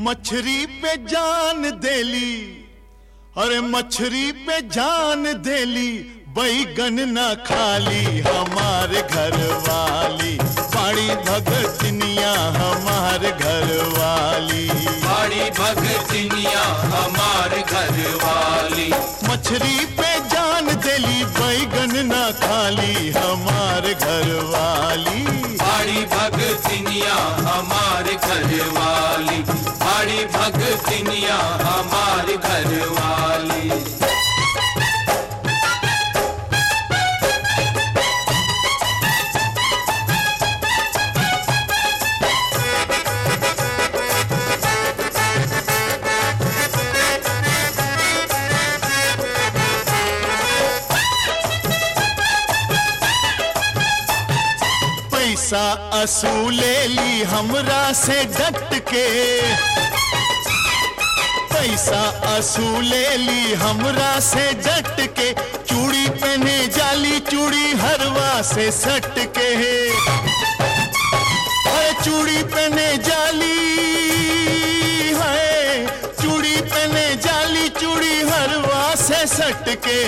मछरी पे जान देली अरे मछरी पे जान देली बैगन न खाली हमार घर वाली पाड़ी भगतनिया हमार घर वाली बड़ी भगतनिया हमार घर वाली मछरी पे जान देली बैगन न खाली हमार घर वाली बड़ी भगतनिया हमार घर वाली बड़ी भगतनिया हमार घर वाली पैसा असूले ली हमरा से डट के पैसा असूले ली हमरा से डट के चूड़ी पहने जाली चूड़ी हरवा से सट के अरे चूड़ी पहने जाली है चूड़ी पहने जाली चूड़ी हरवा से सट के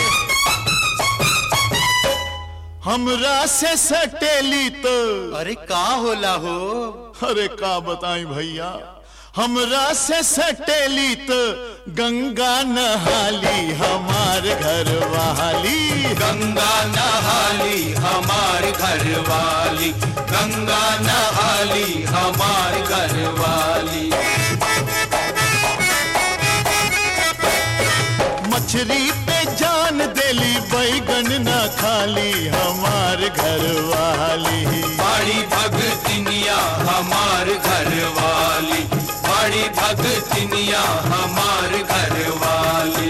हमरा से सटेली तो अरे का होला हो अरे का बताई भैया हमरा से सटेली तो गंगा नहाली हमार घर वाली गंगा नहाली हमार घर वाली गंगा नहाली हमार घर वाली मछली पे जान देली बैगन न खाली हमार घर वाली बड़ी भगतनिया हमार घर वाली बड़ी भगतनिया हमार घर वाली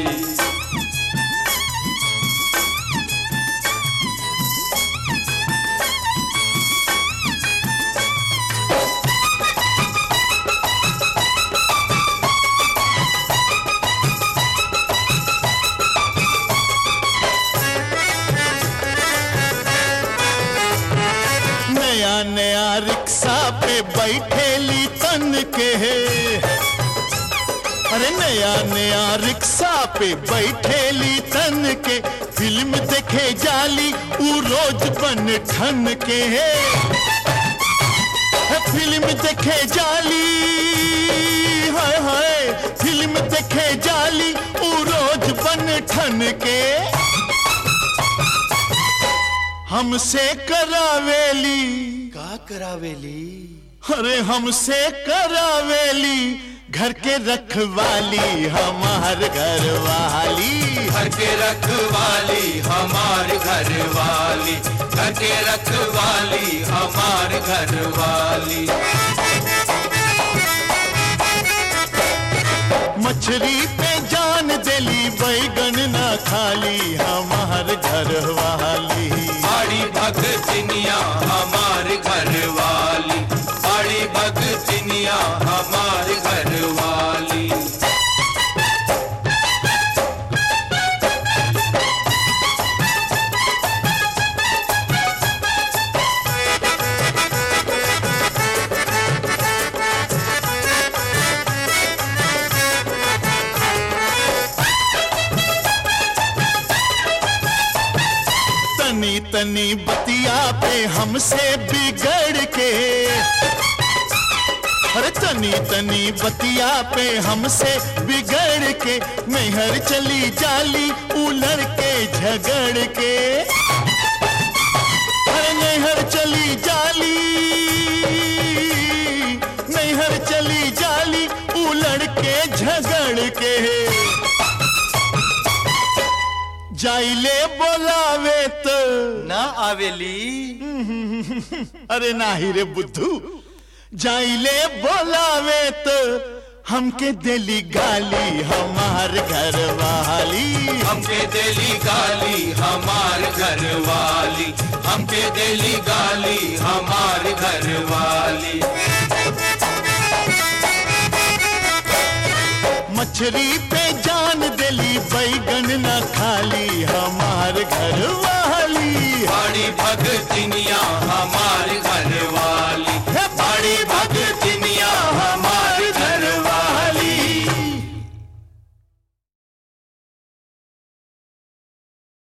नया नया रिक्शा पे बैठेली तन के अरे नया नया रिक्शा पे बैठेली तन के फिल्म देखे जाली ऊ रोज बन ठन के है फिल्म देखे जाली हाय हाय फिल्म देखे जाली ऊ रोज बन ठन के हमसे करावेली का करावेली अरे हमसे करावेली घर के रखवाली हमार घर वाली घर के रखवाली हमार घर वाली घर के रखवाली हमार घर वाली मछली पे जान देली बैगन न खाली हमार घर वाली बड़ी भगतनिया हमार घर वाली बड़ी भगतनिया हमार घर वाली तनी तनी बतिया पे हमसे बिगड़ के अरे तनी तनी बतिया पे हमसे बिगड़ के नैहर चली जाली उलड़ के झगड़ के अरे नैहर चली जाली नैहर चली जाली उलड़ के झगड़ के जाइले बोलावे तो ना आवेली अरे नाही रे बुद्धू जाइले बोलावे तो हमके दिली गाली हमार घर वाली हमके दिली गाली हमार घर वाली हमके दिली गाली हमार घर वाली मछली पे जान दिली बैगन न खाली हम